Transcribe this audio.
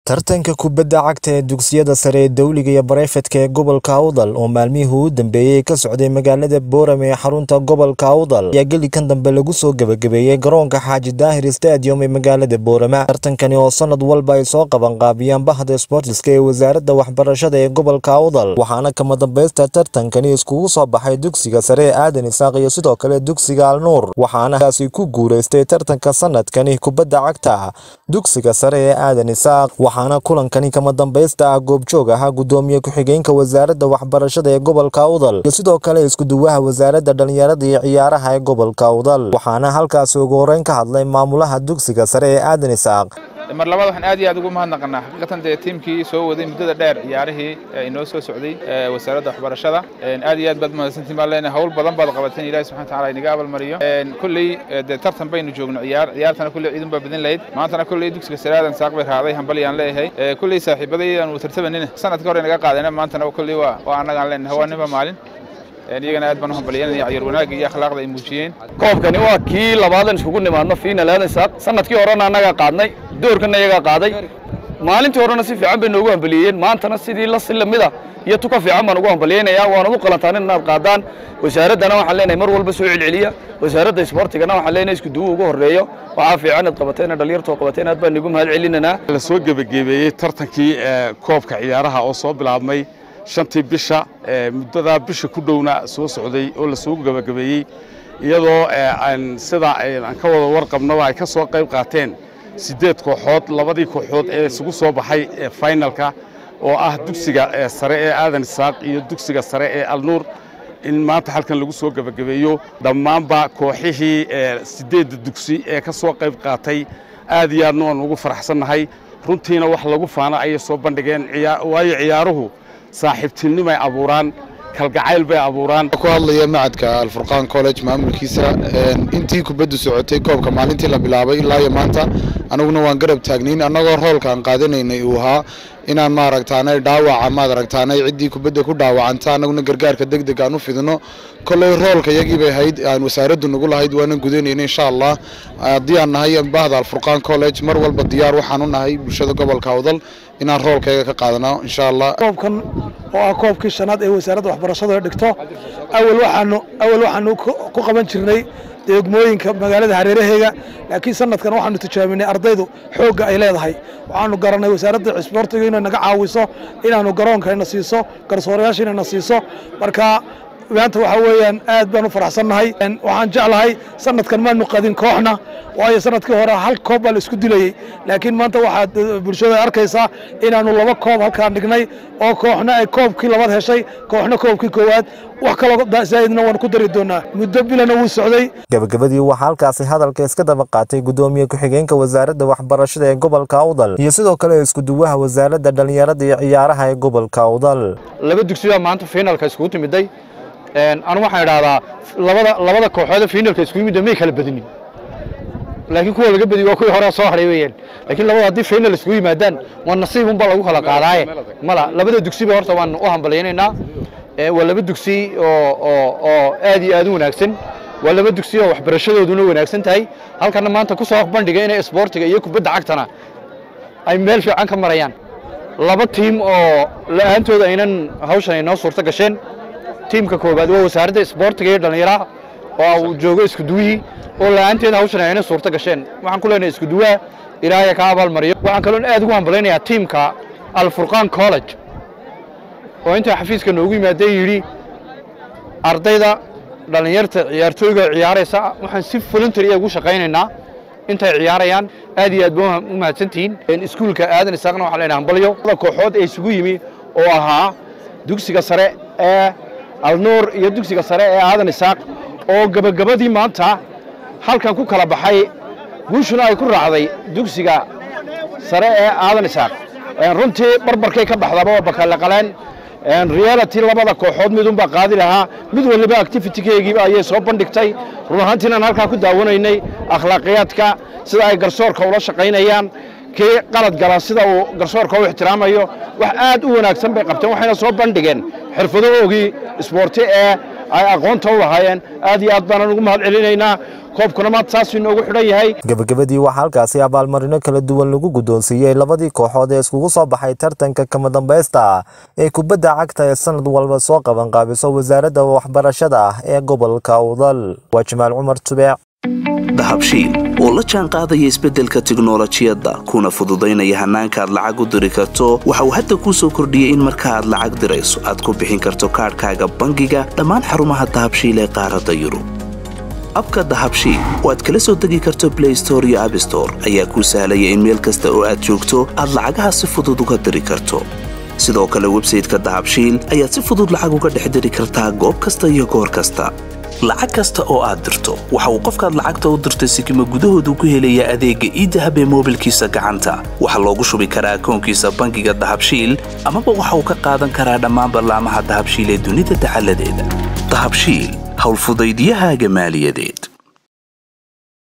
tartanka kubadda cagta ee dugsiyada sare ee dowliga iyo bareefadka ee gobolka awdal oo maalmihii u dambeeyey ka socday magaalada boorame ee xarunta gobolka awdal ayaa gelikan dambe lagu soo gebagabeeyey garoonka xaaji daahir stadium ee magaalada boorama tartankani oo sanad walba ay soo qabanqaabiyaan bahda sbortiska ee wasaaradda waxbarashada ee gobolka awdal waxaana kama dambaysta tartankani iskugu soo baxay dugsiga sare ee aadan isaaq iyo sidoo kale dugsiga alnuur waxaana kaasi ku guuleystay tartanka sanadkani kubadda cagta dugsiga sare ee aadan isaaq waxaana kulankani kama dambaysta ah goobjoog ahaa gudoomiye ku-xigeenka wasaaradda waxbarashada ee gobolka awdal iyo sidoo kale iskuduwaha wasaaradda dhallinyarada iyo ciyaaraha ee gobolka awdal waxaana halkaasi ugu horeyn ka hadlay maamulaha dugsiga sare ee aadan isaaq mar labaad waxaan aad iyo aad ugu mahadnaqanaa xaqiiqatan dee tiimkii soo waday muddada dheer ciyaarihii inoo soo socday wasaaradda waxbarashada aad iyo aad baad mahadsantiin baan leenahay hawl badan baad qabateen ilahi subxana wataala inaga abaalmariyo kulley dee tartan baynu joogno ciyaar ciyaartana kulley ciidun baa badin lahayd maantana kulley dugsiga saraadan saaq bay raaday hambalyaan leeyahay kulley saaxiibaday aan tartabanina sanadka hore naga qaadayna maantana kulley waa waa annagaan leenahay waa ninba maalin iyagana aad baan u hambalyanaya ciyaar wanaagga iyo akhlaaqda ay muujiyeen koobkani waa kii labaadan iskugu nimaadno fiinal aadan saaq sanadkii horena annagaa qaadnay doorkana iyagaa qaaday maalintii horena si fiican bay noogu hambaliyeeyeen maantana sidii la si lamida iyo tuka fiican baan ugu hambaliyeynayaa waanad u qalantaan inaad qaadaan wasaaraddana waxaan leenahay mar walba soo celceliya wasaaradda isboortigana waxaan leenahay isku duwu ugu horreeyo waxaa fiican inaad qabateen dhalinyartoo qabateen aad baan igu mahad celinanaa la soo gebagabeeyey tartankii koobka ciyaaraha oo soo bilaabmay shantii bisha muddadaa bisha ku dhowna soo socday oo la soo gebagabeeyey iyadoo sida aan ka wada warqabnaba ay ka soo qayb qaateen siddeed kooxood labadii kooxood ee isugu soo baxay finalka oo ah dugsiga sare ee aadan isaaq iyo dugsiga sare ee alnuur in maanta halkan lagu soo gebagabeeyo dhammaanba kooxihii siddeedda dugsi ee ka soo qayb qaatay aad iyo aadna waan ugu faraxsannahay runtiina wax lagu faana ayay soo bandhigeen waayo ciyaaruhu saaxiibtinimay abuuraan kalgacayl bay abuuraan ku hadlaya macadka alfurqaan college maamulkiisa intii kubaddu socotay koobka maalintii la bilaabay ilaa iyo maanta anaguna waan garab taagnayn annagoo roolkaan qaadanaynay uu ahaa inaan maaragtaanay dhaawaca maad aragtaanay ciddii kubadda ku dhaawacanta annaguna gargaarka deg deg aan u fidino kolley roolka yagii bay ahayd aan wasaaraddu nagu lahayd waanan gudanayna insha allah haddii aan nahay bahda alfurqaan college mar walba diyaar waxaan u nahay bulshada gobolka awdal inaan roolkayga ka qaadano insha allah koobkan oo ah koobkii shanaad ee wasaaradda waxbarashada dhigto awal waxaanu awal waxaanu ku qaban jirnay degmooyinka magaalada hareeraheega laakiin sanadkan waxaanu tijaabinay ardaydu xoogga ay leedahay waxaanu garanay wasaaradda isboortiga inay naga caawiso inaanu garoonkayna siiso garsoorayaasha inayna siiso marka maanta waxaa weeyaan aad baan u faraxsannahay waxaan jeclahay sanadkan maanu qadin kooxna waayo sanadkii hore hal koob baa la isku dilayey laakiin maanta waxaad bulshada arkaysaa inaanu laba koob halkaan dhignay oo kooxna ay koobkii labaad heshay kooxna koobkii koowaad wax kaloo zaa'idna waan ku dari doonaa muddo bilana wuu socday gabagabadii waxaa halkaasi hadalka iska daba qaatay gudoomiye ku-xigeenka wasaaradda waxbarashada ee gobolka awdal iyo sidoo kale iskuduwaha wasaaradda dhallinyarada iyo ciyaaraha ee gobolka awdal laba dugsiyaa maanta fiinalka iskugu timiday anu waxaan idhahdaa labada labada kooxoode fiinalka isku yimid may kala badinin laakiin kuwa laga badiy waa kuwii hore soo hadhay weeyaan laakiin labada haddii final iskugu yimaadaan waa nasiib unbaa lagu kala qaadaaye mala labada dugsiba horta waan u hambalyaynaynaa waa laba dugsi oo oo oo aad iyo aad u wanaagsan waa laba dugsi oo waxbarashadooduna wanaagsan tahay halkana maanta ku soo bandhiga inay isboortiga iyo kubadda cagtana ay meel fiican ka marayaan laba tiim oo la'aantooda aynan hawshan ay noo suurto gasheen tiimka koowaad waa wasaaradda isboortiga iyo dhallinyaraha oo uu joogo iskuduwihii oo la'aanteeda hawshan ayna suurto gasheen waxaan ku leenahay iskuduwaha ilaahaya ka abaalmariyo waxaan kaloon aad ugu hambalaynayaa tiimka alfurqaan college oo intaa xafiiska noogu yimaadee yidhi ardayda dhallinyarta ciyaartooyga ciyaaraysa waxaan si voluntary ugu shaqaynaynaa intay ciyaarayaan aad iyo aad ba u mahadsantihiin iskuulka aadan isaaqna waxaan leenahay hambalyo kooxood ee isugu yimi oo ahaa dugsiga sare ee alnuur iyo dugsiga sare ee aadan isaaq oo gebagabadii maanta halkan ku kala baxay guushuna ay ku raacday dugsiga sare ee aadan isaaq runtii barbarkay ka baxdaba waa bakaleqaleen reality labada kooxood midunbaa qaadi lahaa mid waliba activitykeygiiba ayay soo bandhigtay run ahaantiinaan halkaa ku daawanaynay akhlaaqiyaadka sida ay garsoorka ula shaqaynayaan kii qalad gala sida uu garsoorka u ixtiraamayo wax aad u wanaagsan bay qabteen waxayna soo bandhigeen xirfadahoogii isboorti ee ay aqoonta u lahaayeen aad iyo aad baanaan ugu mahad celinaynaa koobkuna maanta saasuu inoogu xidhan yahay gebagabadii waxaa halkaasi abaalmarino kala duwan lagu guddoonsiiyey labadii kooxood ee iskugu soo baxay tartanka kama dambaysta ee kubadda cagta ee sanad walba soo qabanqaabiso wasaaradda waxbarashada ee gobolka awdal waa jamaal cumar tubeec dahabshiil oo la jaan qaadaya isbeddelka tiknolojiyadda kuna fududaynaya hannaanka aad lacag u diri karto waxa uu hadda kuu soo kordhiyey in marka aad lacag dirayso aad ku bixin karto kaadhkaaga bangiga dhammaan xarumaha dahabshiil ee qaaradda yurub abka dahabshiil oo aad kala soo degi karto blay store iyo abstore ayaa kuu sahlaya in meel kasta oo aad joogto aad lacagaha si fudud uga diri karto sidoo kale websayteka dahabshiil ayaad si fudud lacag uga dhex diri kartaa goob kasta iyo goor kasta lacag kasta oo aad dirto waxa uu qofkaad lacagta u dirtay sikima gudahoodu ku helayaa adeegga iidahab ee moobilkiisa gacanta waxaa loogu shubi karaa akoonkiisa bangiga dahabshiil amaba waxa uu ka qaadan karaa dhammaan ballaamaha dahabshiil ee dunida dacaladeeda dahabshiil howlfudaydiyahaaga maaliyadeed